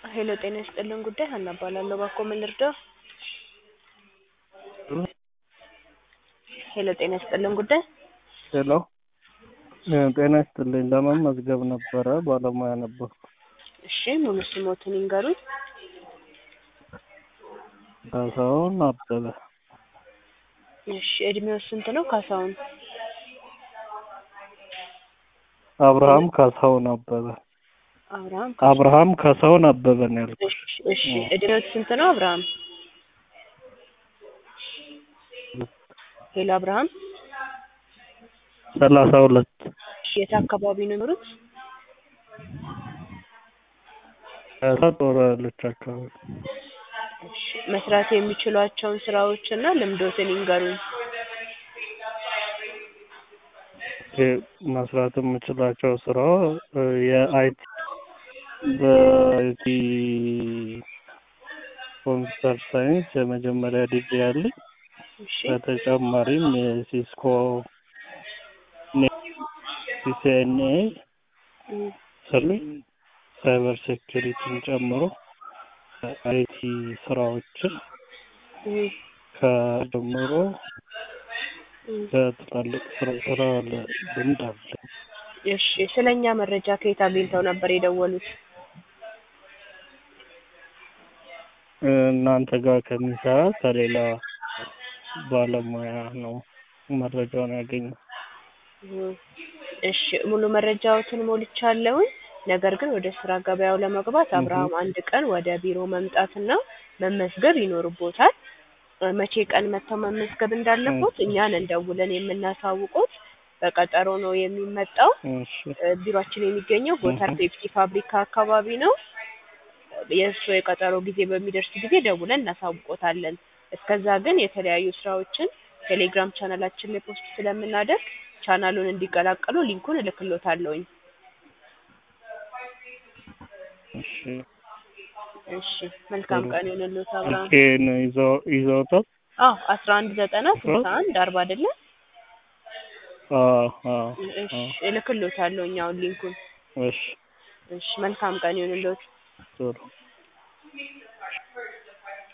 ሄሎ ጤና ይስጥልን ጉዳይ ሀና እባላለሁ። እባክዎ ምን ልርዳዎ? ሄሎ ጤና ይስጥልን ጉዳይ ሄሎ ጤና ይስጥልኝ። ለመመዝገብ ነበረ ባለሙያ ነበርኩ። እሺ ሙሉ ስሞትን ይንገሩኝ? ካሳሁን አበበ እሺ እድሜው ስንት ነው ካሳሁን? አብርሃም ካሳሁን አበበ አብርሃም አብርሃም ካሳሁን አበበ ነው ያልኩት። እሺ እሺ እድሜው ስንት ነው አብርሃም? ሄሎ አብርሃም ሰላሳ ሁለት እሺ የት አካባቢ ነው የሚኖሩት? ሀያታ ጦር ኃይሎች አካባቢ እሺ መስራት የሚችሏቸውን ስራዎች እና ልምዶትን ይንገሩኝ? ኦኬ፣ መስራት የምችላቸው ስራ የአይቲ በአይቲ ኮምፒውተር ሳይንስ የመጀመሪያ ዲግሪ አለኝ። እሺ በተጨማሪም የሲስኮ ሲሲኤንኤ እም፣ ስሉኝ ሳይበር ሴኪሪቲን ጨምሮ አይቲ ስራዎችን እም፣ ከጀምሮ እም። በትላልቅ ስራ ስራ ልምድ አለኝ። እሺ ስለኛ መረጃ ከየት አግኝተው ነበር የደወሉት? እናንተ ጋር ከሚሰራ ከሌላ ባለሙያ ነው መረጃውን ያገኘው። እም፣ እሺ ሙሉ መረጃዎትን ሞልቻለሁኝ። ነገር ግን ወደ ስራ ገበያው ለመግባት አብርሃም አንድ ቀን ወደ ቢሮ መምጣትና መመዝገብ ይኖርቦታል። እ፣ መቼ ቀን መጥተው መመዝገብ እንዳለቦት እኛን እንደውለን የምናሳውቆት በቀጠሮ ነው የሚመጣው። እሺ እ፣ ቢሮአችን የሚገኘው ጎተር እህ። ፔፕሲ ፋብሪካ አካባቢ ነው። የእሱ የቀጠሮ ጊዜ በሚደርስ ጊዜ ደውለን እናሳውቆታለን። እስከዛ ግን የተለያዩ ስራዎችን ቴሌግራም ቻናላችን ላይ ፖስት ስለምናደርግ ቻናሉን እንዲቀላቀሉ ሊንኩን እልክሎታለሁኝ። እሺ እሺ መልካም ቀን ይሁንልዎት አብርሃም። ስልኬን ይዘው ይዘውታል? አዎ አስራ አንድ ዘጠና ስልሳ አንድ አርባ አይደለ? አዎ አዎ እሺ አዎ። እልክሎታለሁኝ አሁን ሊንኩን። እሺ እሺ መልካም ቀን ይሁንልዎት። ጥሩ